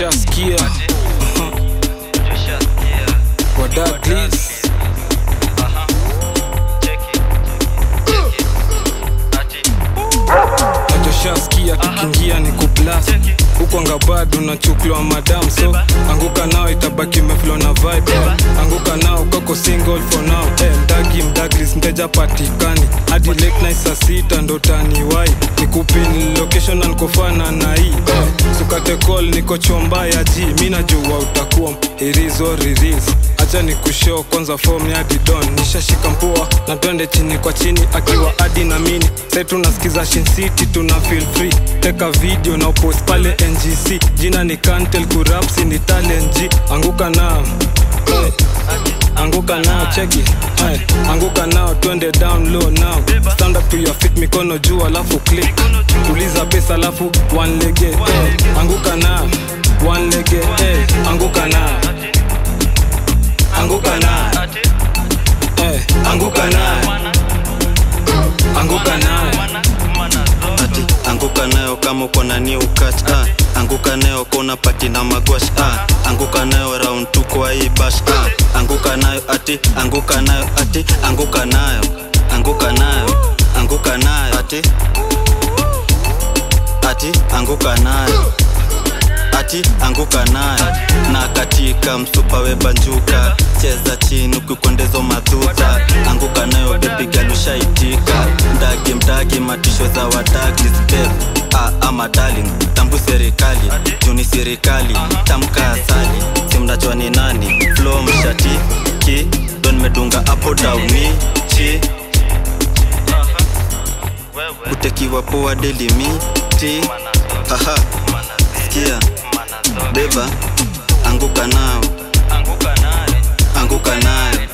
Nachoshaskia wadadlis nachoshaskia tukiingia ni kuplas huko ngabado nachukliwa madam so anguka nao itabaki meflo na vibe anguka nao koko single for now hey, mdagi mdaglis mteja patikani hadi late night saa sita ndo taniwai nikupin location na nikofana na hii hey, sukate call niko chomba ya ji mi najua utakuwa irizo riris acha ni kushow kwanza form ya didon nishashika mpua na twende chini kwa chini akiwa adi na mini sai tunasikiza Shin City tuna feel free teka video na upost pale ngc jina ni kantel kurapsi ni talent G anguka nao hey. anguka nao cheki hey. anguka nao twende down low now stand up to your feet mikono juu alafu click tuliza pesa alafu one lege hey. anguka nao one lege hey. anguka nao anguka nao hey. anguka nao anguka nao ati anguka nayo kama uko na new catch ah. anguka nayo kona pati na magwash ah. anguka nayo round tu kwa hii bash ah. anguka nayo ati anguka nayo ati anguka nayo anguka nayo anguka nayo ati ati anguka nayo ati anguka nayo na katika msupa webanjuka cheza chini ukikwendezo madhuta anguka nayo bepigalushaitika mdagi mdagi matisho za wadagi step ah, ama darling tambu serikali juni serikali tamka asali simnajua ni nani flo mshati ki don medunga apo dauni chi utekiwa poa delimiti haha sikia beba anguka nao anguka nayo anguka nayo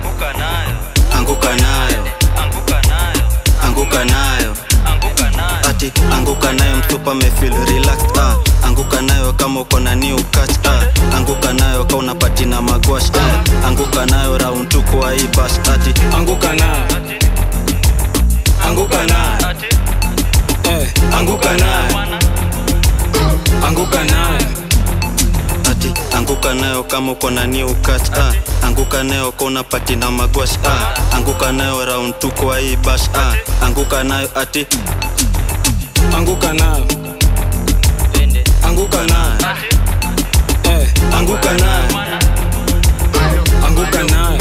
anguka nayo ati anguka nayo mtupa mefil relaxed ah. anguka nayo kama uko na new catch ah. anguka nayo ka unapati na magwash ah. anguka nayo round tu kwa hii bash ati anguka nao anguka nao hey. anguka nao anguka nao ati anguka nayo kama uko na new catch ah. anguka nayo ka unapati na magwash ah. anguka nayo round tu kwa hii bash ah. anguka nayo ati anguka nao anguka nao hey. anguka nao anguka nao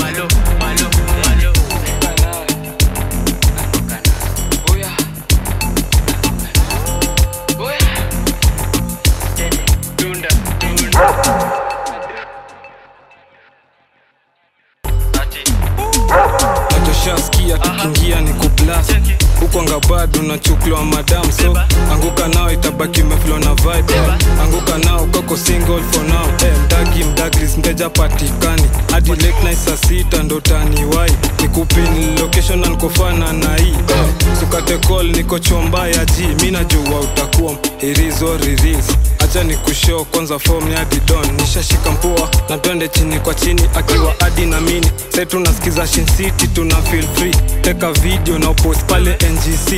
nachoshaskia tukiingia ni kuplas huko ngabado nachukliwa madam so anguka nao itabaki meflo na vibe anguka nao kako single for now hey, mdagi mdaglis mteja patikani hadi late night saa sita ndo taniwai nikupin location na nikofana na hii hey, sukate call niko chomba ya ji mi najua utakuwa irizo riris acha ni kushow kwanza form ya didon nishashika mpua na twende chini kwa chini akiwa adi na mini sai tunasikiza Shin City tuna feel free teka video na upost pale ngc